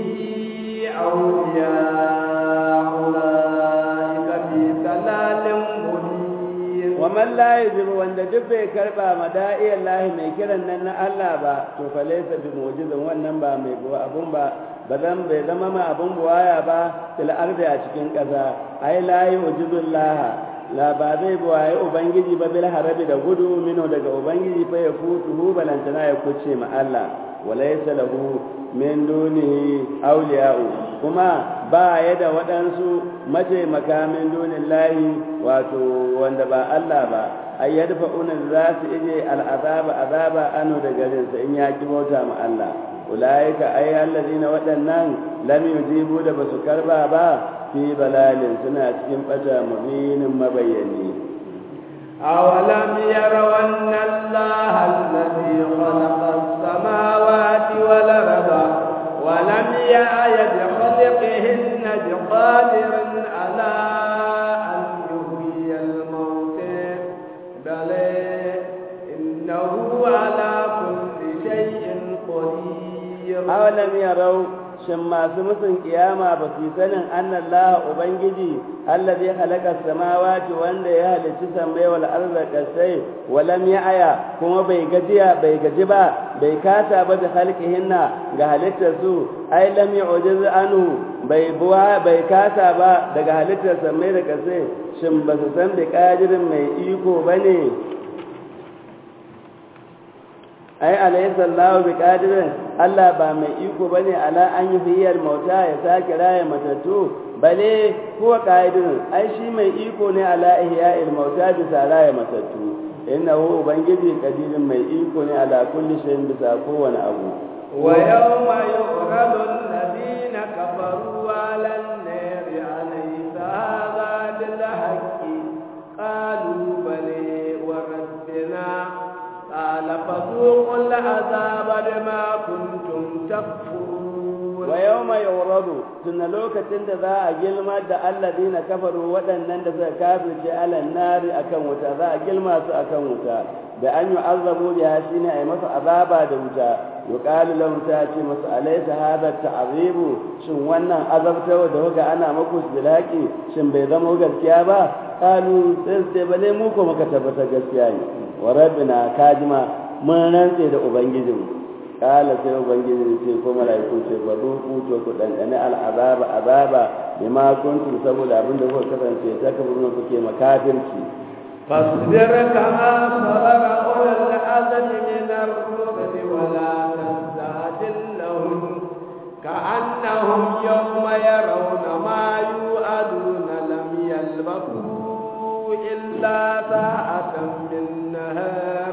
أولياء أولئك في ضلال مبين ومن لا يجب وان duk bai karba mada'i Allah mai kiran nan na Allah ba to fa laysa bi mu'jizin wannan ba mai abun ba ba zan bai zama ma abun buwaya ba fil ardi a cikin ƙasa ai la yu'jizullah la ba zai buwaye ubangiji ba bil harabi da gudu mino daga ubangiji fa ya futuhu balantana ya kuce ma Allah walaysa lahu min dunihi awliya'u kuma ba ya da waɗansu mataimaka min dunin lahi wato wanda ba Allah ba ai yadfa'una za su ije al'azaba azaba anu da garinsa in ya ki bauta ma Allah ulaika ay allazina waɗannan lam yujibu da basu karba ba fi balalin suna cikin bata mubinin mabayyani أولم يروا أن الله الذي خلق السماوات والأرض ولم يعي بخلقهن بقادر على أن يحيي الموت بل إنه على كل شيء قدير أولم يروا shin masu musun kiyama ba su sanin annan laha ubangiji allazi halaka samawati wanda ya halicci sammai wal arda kasai walam ya aya kuma bai gajiya bai gaji ba bai kasa ba da halkihinna ga halittar su ai lam yu'jiz anhu bai buwa bai kasa ba daga halittar sammai da kasai shin ba su san da kadirin mai iko bane ai alaysa Allah bi qadirin Allah ba mai iko bane ala an yi hiyar mauta ya sake raya matattu bale huwa qadirun ai shi mai iko ne ala ihya'il mauta bisa raya matattu innahu ubangiji qadirin mai iko ne ala kulli shay'in bisa kowane abu wa yawma yu'radu alladhina kafaru 'ala an-nari 'alaysa hadha bil haqqi qalu bale wa rabbina قال فذوقوا العذاب بما كنتم تكفرون ويوم يعرض تن لوكتين da za a gilma da alladina kafaru waɗannan da suka kafirce ala nari akan wuta za a gilma su akan wuta da an yu'azzabu biha shine ay masa azaba da wuta yuqalu lahum ta ce masu alaysa hadha ta'zibu shin wannan azabtawa da kuka ana maku bilaki shin bai zama gaskiya ba qalu sai sai bale mu ko muka tabbata gaskiya ne wa rabbina kajima mun rantse da ubangijinmu kala sai ubangiji ce ko malaiku ce ba duku to ku dandane al'azaba azaba bima kuntum saboda abinda kuka kasance ta kaburin kuke makafirci فاصبر كما صبر أولو العزم من الرسل ولا تستعجل لهم كأنهم يوم يرون ما يوعدون لم يلبثوا إلا ساعة من نهار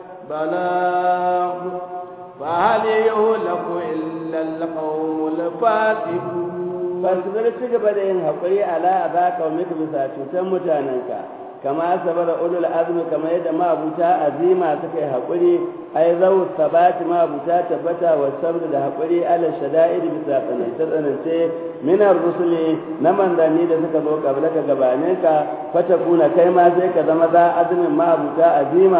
بلاغ فهل يهلك إلا القوم الفاسقون fasibir ci gaba da yin haƙuri ala a za ka mika bisa cutar mutanenka kama sabara ulul azmi kamar yadda mabuta azima suka yi haƙuri ai zau sabati mabuta tabbata wa sabr da haƙuri ala shada'id bisa tsanance tsanance minar rusuli na manzanni da suka zo kabla ka gabanin ka fata kuna kai ma sai ka zama za azumin mabuta azima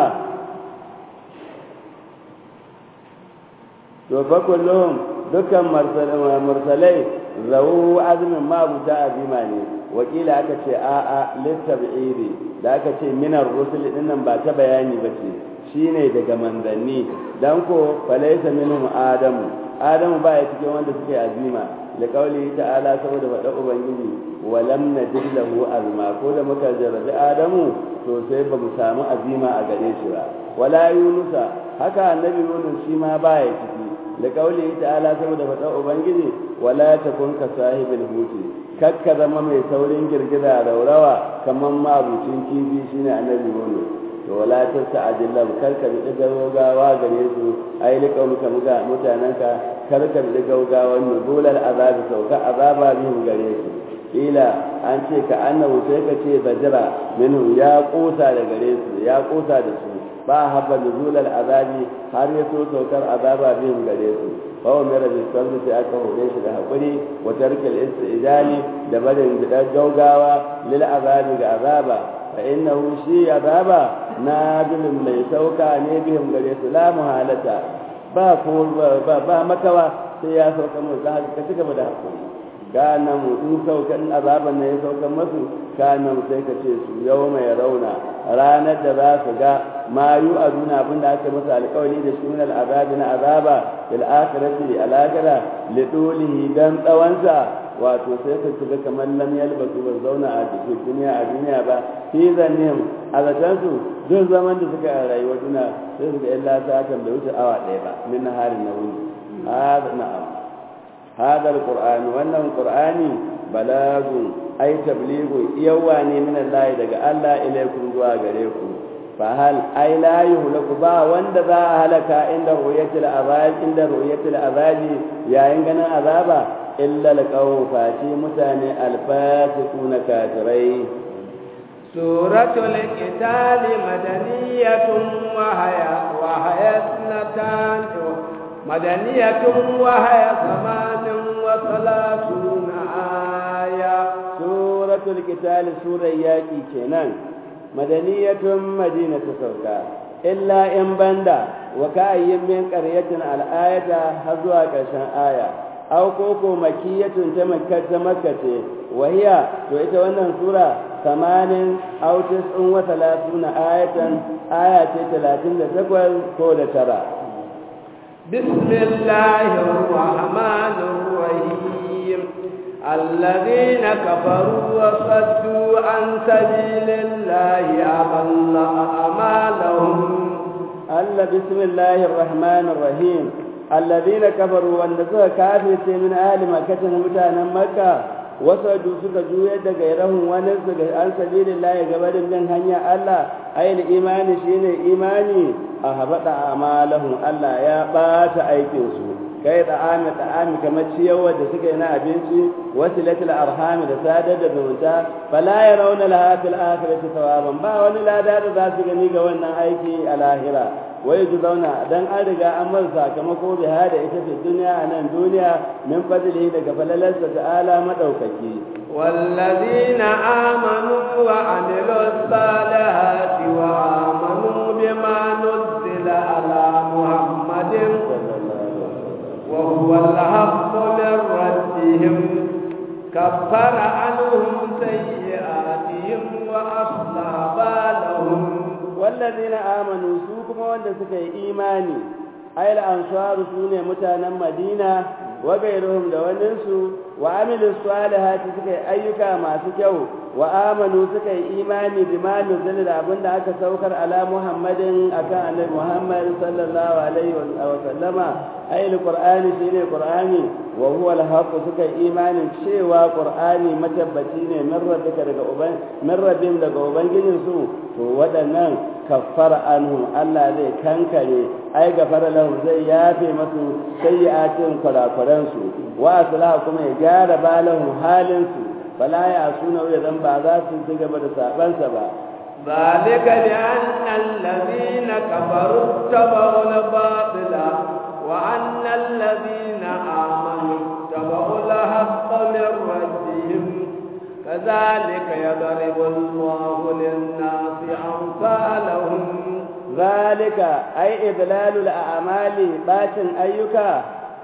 to fa kullum dukkan mursalai zau azumin mabuta azima ne wakila aka ce a'a littabi'iri da aka ce minar rusul dinnan ba ta bayani ba ce shine daga manzanni dan ko falaisa minhum adamu adamu ba ya cikin wanda suke azima da kauli ta'ala saboda faɗa ubangiji walam najid lahu azma ko da muka jarrabi adamu to sai ba mu samu azima a gare shi ba wala yunusa haka annabi yunus shi ma ba ya ciki da kauli ta'ala saboda faɗa ubangiji wala takun ka sahibul huti kakka zama mai saurin girgiza raurawa kamar mabucin kifi shine annabi wani to wala ta sa'adilla karka bi gaugawa gare su ai lika muka muga mutananka karka bi gaugawa nuzulal azabi sauka azaba bihim gare su ila an ce ka annahu sai ka ce bajira minhu ya kosa da gare su ya kosa da su ba habba nuzulal azabi har ya so saukar azaba bihim gare su fawo mera bi sabbi sai aka hore shi da haƙuri wa tarkil istijali da barin da gaugawa lil azabi ga azaba fa innahu shi azaba nadilun mai sauka ne bihim gare su la muhalata ba ko ba, ba makawa sai ya sauka mu da haka ci gaba da haƙuri kana mu in saukan azaban ne ya saukan masu kana mu sai ka ce su yau mai rauna ranar da za su ga ma yu aduna abin da aka masa alƙawari da shi min al'azabi na azaba bil akhirati al akhira li dulihi dan tsawansa wato sai ka shiga kamar lam yalbasu ba zauna a cikin duniya a duniya ba fi zannim a zatansu duk zaman da suka a rayuwar duniya sai su ga illa sa'atan bai wuce awa ɗaya ba min naharin na wuni hada na'am hada alquran wannan qur'ani balagun ai tabligu yawa ne min Allah daga Allah ilaikum zuwa gare ku fa hal ai la yuhlaku ba wanda za a halaka inda ru'yatul azab inda ru'yatul azabi yayin ganin azaba illa alqawm fati mutane alfasiquna kafirai suratul qital madaniyatun wa haya wa hayatnatan madaniyatun wa haya samanin wa salatuna aya suratul qital surar yaki kenan madaniyatun madina ta sauka illa in banda wa kayyin min qaryatin al'ayata har zuwa ƙarshen aya aw koko makiyatun ta makka ta makka ce wahiya to ita wannan sura samanin aw tis'un wa talatuna ayatan aya ce 38 ko da tara bismillahir rahmanir rahim الذين كفروا وصدوا عن سبيل الله أضل أعمالهم الله بسم الله الرحمن الرحيم الذين كفروا والنسوة كافر من أهل مكة متانا مكة وصدوا سكا جوية غيرهم ونسك عن سبيل الله قبل من هنيا الله أي الإيمان شين إيماني أهبط أعمالهم الله يا بات أيكنسو kai ta'ami ta'ami kamar ciyarwa da suka yi na abinci wasu latil arhami da sadar da zumunta fala ya rauna laha fil akhirati thawaban ba wani lada da za su gani ga wannan aiki a lahira wai ju zauna dan an riga an mar sakamako bi hada ita fi duniya a nan duniya min fadlihi daga falalarsa ta'ala madaukaki والذين آمنوا وعملوا الصالحات وآمنوا بما نزل على محمد وهو الحق من ربهم كفر عنهم سيئاتهم وأصلح بالهم والذين آمنوا سوكم وند سكي إيماني أي الأنصار سوني متانا مدينة وغيرهم دواننسو وعملوا الصالحات سكي أيكا ما سكيو وآمنوا سكي إيماني بما نزل الأبن أكا سوكر على محمد أكا على محمد صلى الله عليه وسلم أي القرآن شيني القرآن وهو الحق سكي إيمان شيوا قرآني متبتين من ربك من ربهم لك أبن جنسو ودنا كفر عنهم الله ذي كنكني أي غفر لهم زي يافي مسو سيئاتهم قراقرانسو وأصلحكم يجار بالهم حالنسو فلا يعصونه إذا بعضات تجب سابنسا با ذلك لأن الذين كفروا اتبعوا الباطل وأن الذين آمنوا اتبعوا الحق من ربهم كذلك يضرب الله للناس أمثالهم ذلك أي إذلال الأعمال باشن أيك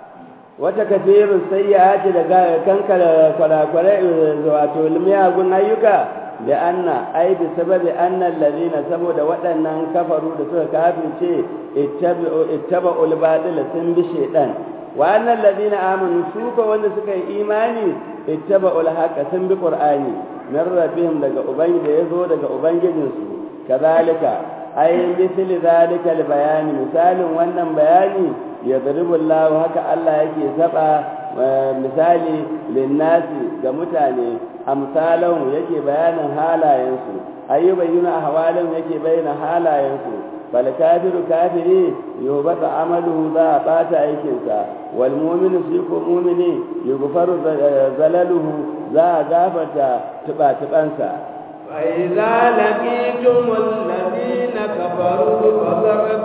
وتكثير السيئات كنك كراكراء واتو المياغن أيك لأن أي بسبب أن الذين سبوا وأن كفروا لسوء كافر شيء اتبعوا, اتبعوا الباطل سن بشيطان وأن الذين آمنوا سوك وأن سكا إيماني اتبعوا الحق سن بقرآني من ربهم لك أبنج يزو لك أبنج جنسو كذلك أي مثل ذلك البيان مثال وأن بياني يضرب الله هكا الله يكي سبع misali linnasi ga mutane amsalan yake bayanin halayensu ayyubayyuna ahwalan yake bayyana halayensu fal kafiru kafiri yubata amaluhu za a bata aikinsa wal mu'minu shi ko mu'mini yughfaru zalaluhu za a gafarta tuba tubansa فإذا لقيتم الذين كفروا فضرب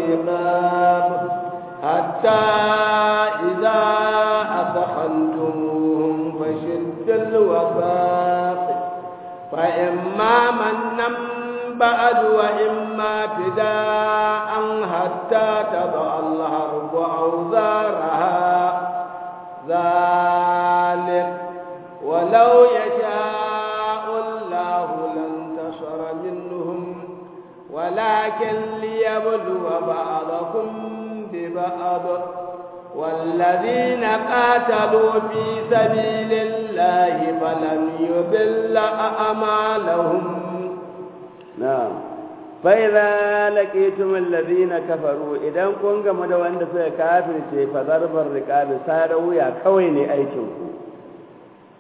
الرقاب حتى إذا أثخنتموهم فشد الوثاق فإما منا بعد وإما فداء حتى تضع الحرب أوزارها ذلك ولو يشاء الله لانتصر منهم ولكن ليبلو بعضكم ببعض والذين قاتلوا في سبيل الله فلن يضل أعمالهم نعم فإذا لقيتم الذين كفروا إذا كن game da wanda suka kafirce fa zarbar riqabi sara wuya kawai ne aikin ku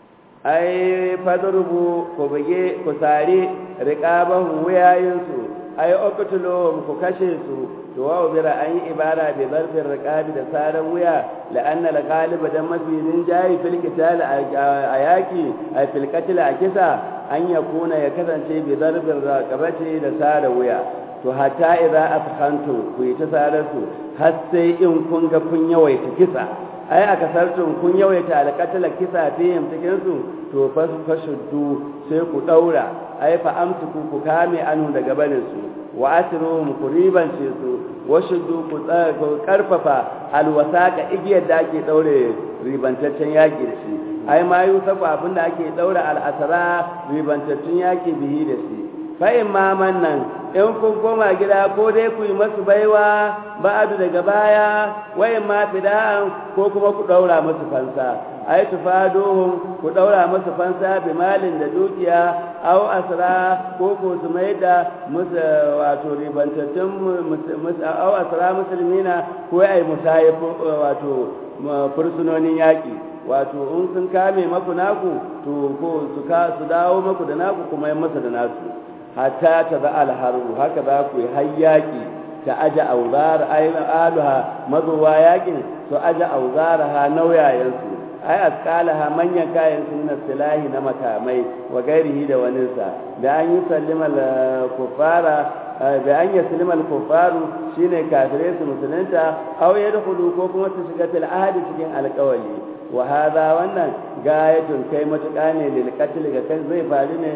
ai fadrubu ku buge ku sare riqabahu wuyayin su ay uqtuluhum ku kashe su to wa ubira an yi ibara bi zarfin riqabi da saran wuya la'anna al-ghalib dan mafi rinjayi fil qital a yaki ay fil qatl a kisa an yakuna ya kasance bi zarfin raqabati da sara wuya to hatta idza afkhantu ku yi ta sarar su har sai in kun ga kun yawaita kisa ai aka sartun kun yawaita alƙatala kisa fihim cikin su to fashuddu sai ku daura ai fa amsiku ku kame anu daga barin su wa asruhum ku ribance su wa shuddu ku karfafa alwasaqa igiyar da ake daure ribantaccen yaki da shi ai ma yusafu abin da ake daura al'asara ribantaccen yaki bihi da shi fa imma nan in kun koma gida ko dai ku yi masu baiwa ba'adu daga baya wayan ma fida'an ko kuma ku daura masu fansa ai tufaduhum ku daura masu fansa bi malin da dukiya aw asra ko ko su mai da musu wato ribantattun aw asra musulmina ko ai musayif wato fursunonin yaki wato in sun kame maku naku to ko su ka su dawo maku da naku kuma yi masa da nasu hatta ta za alharu haka za ku yi hayyaki ta aja auzar aluha mazuwa yakin su aja auzara ha nauyayensu ai asqalaha manyan kayan sun na silahi na makamai wa gairihi da waninsa da an yi sallima kufara da an yi sallima kufaru shine kafirai su musulunta aw yadkhulu ko kuma su shiga fil ahdi cikin alƙawali wa hada wannan gayatun kai matuƙa ne lil qatl ga kai zai faru ne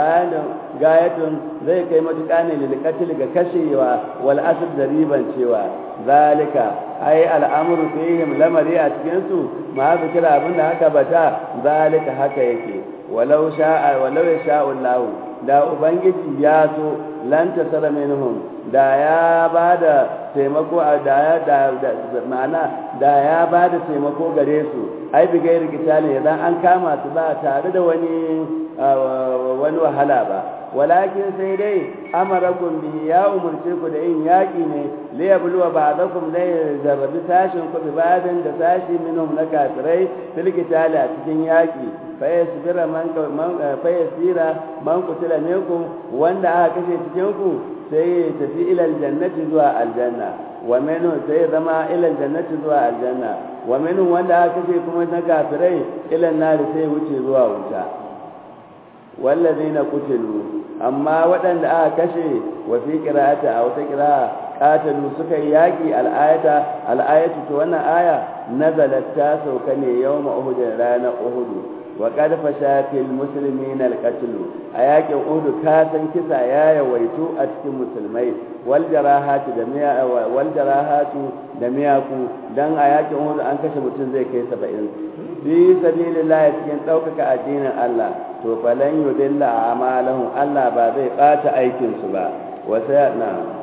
gayatun zai kai matuƙa ne lil qatl ga kashewa wal asr da riban cewa zalika ai al'amru fihim lamari a cikin su ma zikira abin da haka bata zalika haka yake walau sha'a walau yasha'u Allah da ubangiji ya so lan tasara minhum da ya bada taimako da ya da ma'ana da ya bada taimako gare su ai bi gairi kitali idan an kama su ba tare da wani wani wahala ba walakin sai dai amarakum bi ya umurce ku da yin yaki ne li yabluwa ba'dakum la yarzabi sashin ku bi ba'dan da sashi minhum na kafirai fil kitali a cikin yaki fa yasbira man fa yasira man kutila minkum wanda aka kashe cikin ku sai ya tafi ila aljannati zuwa aljanna wa minhu sai zama ila aljannati zuwa aljanna wa minhu wanda aka kashe kuma na kafirai ila nari sai wuce zuwa wuta wallazina qutilu amma waɗanda aka kashe wa fi qira'ati a wata qira'a qatalu suka yi yaki al'ayata al'ayatu to wannan aya nazalat ta sauka ne yawma uhud rana uhud wa qad fasha fil muslimina al-qatl a yakin uhud ka san kisa ya yawaitu a cikin musulmai wal jarahatu da miya wal jarahatu da miyaku dan a yakin uhud an kashe mutum zai kai 70 fi sabilillah cikin daukaka addinin Allah to falan yudilla a'malahum Allah ba zai bata aikin su ba wa sayana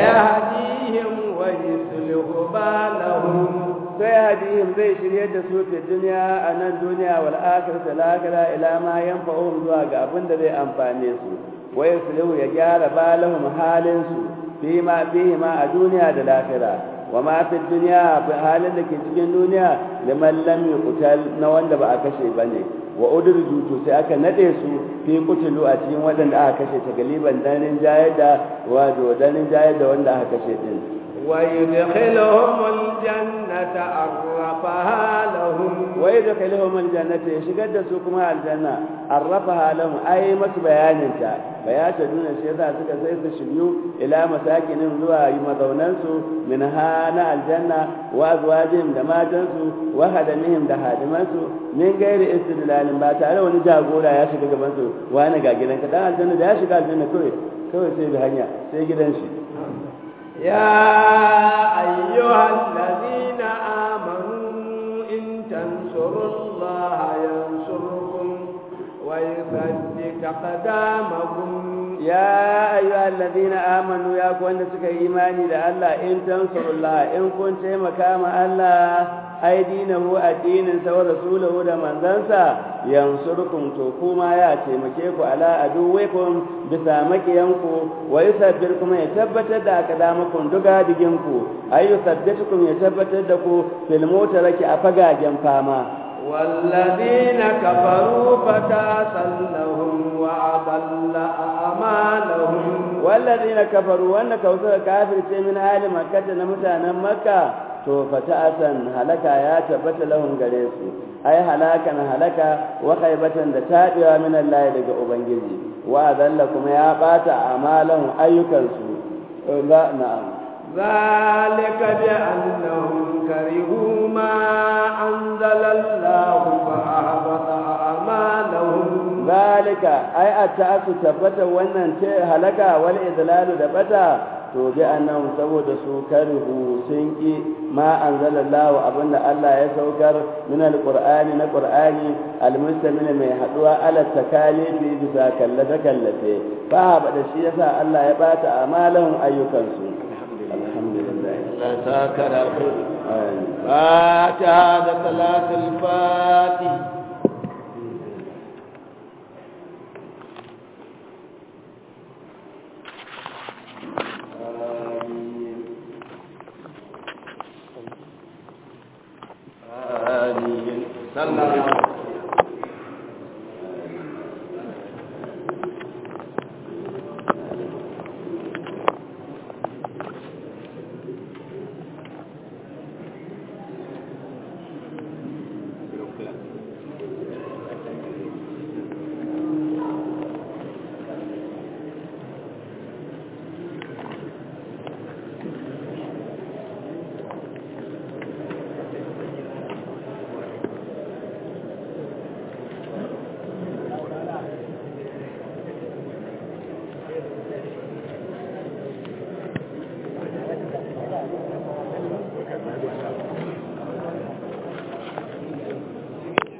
sayahdihim wa yuslihu balahum sai hadihim zai shirye da su fi duniya a nan duniya wal akhirati lakira ila ma yanfa'uhum zuwa ga abin da zai amfane su wa yuslihu ya gyara balahum halin su fi ma fihi ma a duniya da lakira wa ma fi duniya fi halin da ke cikin duniya liman lam yuqtal na wanda ba a kashe bane wa udurju to sai aka nade su fi kutulu a cikin waɗanda aka kashe ta galiban danin jayar da wato danin jayar da wanda aka kashe din ويدخلهم الجنة عرفها لهم ويدخلهم الجنة يشغل سوكما الجنة عرفها لهم أي مس بيانتا بياتا دون الشيطان سكا سيس الشبيو إلى مساكن زوا يمضوننسو من هانا الجنة وأزواجهم دماجنسو وهدمهم دهادمنسو من غير استدلال باتا لو نجاقولا يا شكا قبنسو وانا قاقلن كتان الجنة يا شكا الجنة كوي كوي سيبي هنيا سيجي دنشي يا أيها الذين آمنوا إن تنصروا الله ينصركم ويثبت أقدامكم يا أيها الذين آمنوا يا كون سك إيماني لله إن تنصروا الله إن كنت مكام الله أي دينه الدين سوى رسوله لمن ذنسى ينصركم توكوما يا تيمكيكو على أدوكم بسامك ينكو ويثبتكم يثبت دا أقدامكم دقا دقنكو أي يثبتكم يثبت دكو في الموت لك أفقا جنفاما والذين كفروا فتاسا لهم وأضل أعمالهم wallazina kafaru wanda kausa kafirce min hali makkata na mutanen makka to fata'asan halaka ya tabbata lahum gare su ai halakan halaka wa khaybatan da tabewa min Allah daga ubangiji wa dalla kuma ya bata amalan ayyukan su ba na'am ذلك بأنهم كرهوا ما أنزل الله فأحبط أعمالهم ذلك أي أتأس تبت wannan ce halaka wal idlalu da bata to bi annahum saboda su karihu sun ki ma anzalallahu abinda Allah ya saukar min alqur'ani na qur'ani almustamil mai haduwa ala takalifi bisa kallafe kallafe fa ba da shi yasa Allah ya bata amalan ayyukan su alhamdulillah لا ساكر الخير فاتحة صلاة الفاتح آمين صلى الله